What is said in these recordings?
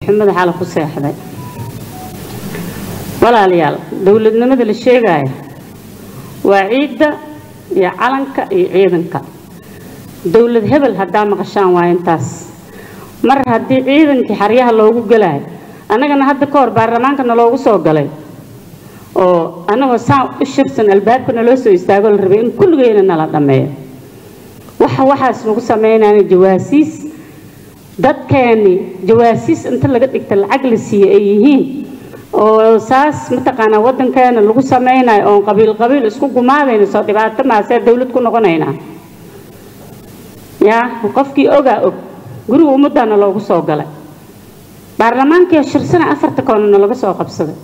xumada xala ku seexday walaalayaal dowladnimada la sheegaya waa ciidda iyo calanka iyo ciidanka dowlad hebel haddaa maqashaan waa intaas mar haddii ciidankii xaryaha loogu gelayo annagana hadda ka hor baarlamaankana loogu soo galay oo annagoo saan u shirsan albaabka naloo soo istaago la rabay in kulligeyna nala dhammeeyo waxa waxaas nagu sameynayna jawaasiis dadkeeni jawaasiis inta laga dhigta lacag la siiye ay yihiin oo saas mataqaanaa waddankeena lagu sameynayo oon qabiil qabiil isku gumaadayna soo dhibaato maasee dowlad ku noqonaynaa yaa qofkii ogaa og guriga ummaddaana loogu soo galay baarlamaankii shirsana afarta koonana laga soo qabsaday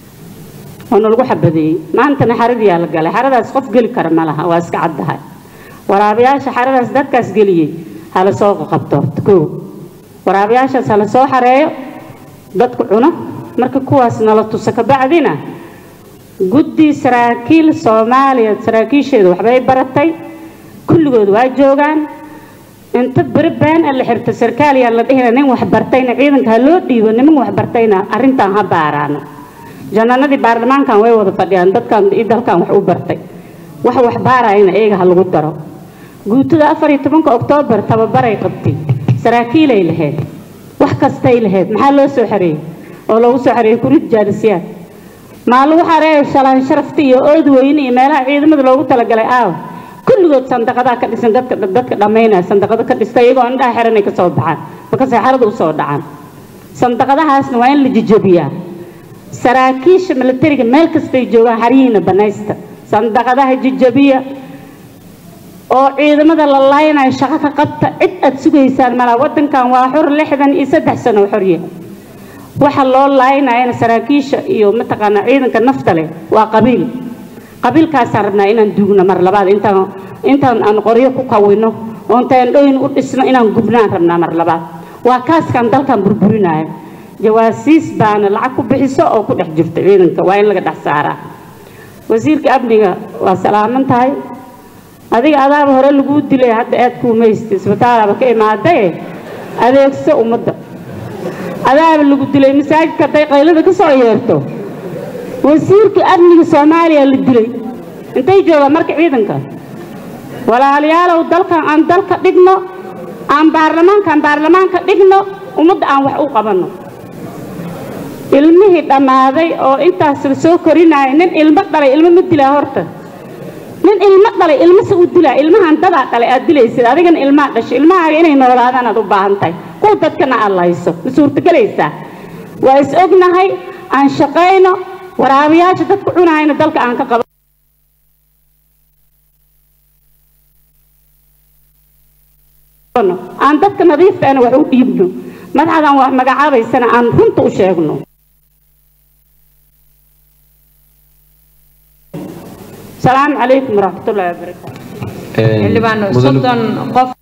oo nalagu xabadeeyey maantana xaradiyaa la galay xaradaas qof geli kara ma laha waa iska caddahay waraabayaasha xaradaas dadkaas geliyey hala soo qabto horta koo waraabayaashaas hala soo xareeyo dadku cuno marka kuwaas nala tuso kabacdina guddi saraakiil soomaaliya saraakiisheedu waxbay baratay kulligood waa joogaan inta beri been a la xirto sarkaaliyaa la dhihina nin wax bartayna ciidanka ha loo dhiibo niman wax bartayna arrintan ha baaraano janaanadii baarlamaankan way wada fadhiyaan dadkan iyo dalkan wax u bartay wax wax baarayna iyaga ha lagu daro guutada afar iyo tobanka oktoobar tababaray qabtay saraakiilay lahayd wax kastay lahayd maxaa loo soo xareeyey oo loogu soo xareeyey kurid jaalisiyaad maa lagu xareeyo shalaan sharafta iyo ood weyne iyo meelaha ciidamada loogu talagalay aaw kulligood sandaqadaa ka dhisan dadka dadka dhammaynaya sandaqado ka dhista iyagoo indhaha xiranay ka soo baxaan markaasay xarada u soo dhacaan sandaqadahaasna waa in la jijabiyaa saraakiisha milatariga meel kastay joogaan xaryihiina banaysta sandaqadaha jijabiya oo ciidamada la laaynayo shaqo ka qabta cid aad sugaysaan malaa waddankan waa xor lixdan iyo saddex sano xorya waxa loo laaynayana saraakiisha iyo mataqaanaa ciidanka nafta leh waa qabiil qabiilkaasaan rabnaa inaan duugno mar labaad intaan intaan aan qoryo ku kawino oo intaan dhoyn u dhisno inaan gubnaan rabnaa mar labaad waa kaaskaan dalkan burburinaya jawaasiis baana lacag ku bixiso oo ku dhex jirta ciidanka waa in laga dhex saaraa wasiirka amniga waa salaaman tahay adiga adaaba hore laguu dilay hadda aad kuumaysta isbitaalaaba ka imaadaye adeegso ummadda adaaba lagu dilay masaajidka hadday qaylada ka soo yeerto wasiirka amniga soomaaliya la dilay intay joogaan marka ciidanka walaalayaalow dalkan aan dalka dhigno aan baarlamaankaan baarlamaanka dhigno ummadda aan wax u qabanno ilmihii dhammaaday oo intaas la soo korinaya nin ilmo dhalay ilmo ma dilaa horta nin ilmo dhalay ilmase u dilaa ilmahan dadaa dhalay aad dilaysid adigana ilmaa dhasho ilmahaaga inay noolaadaan aad u baahan tahay kuwa dadkana aad lahayso ma suurtagelaysaa waa is ognahay aan shaqayno waraabayaasha dadku cunahayna dalka aan ka qabo aan dadka nadiiftaana wax u dhiibno madaxdan wax magacaabaysana aan runta u sheegno salaamu calaykum waraxmatullaahi wabarakaatu xildhibaan soddon qof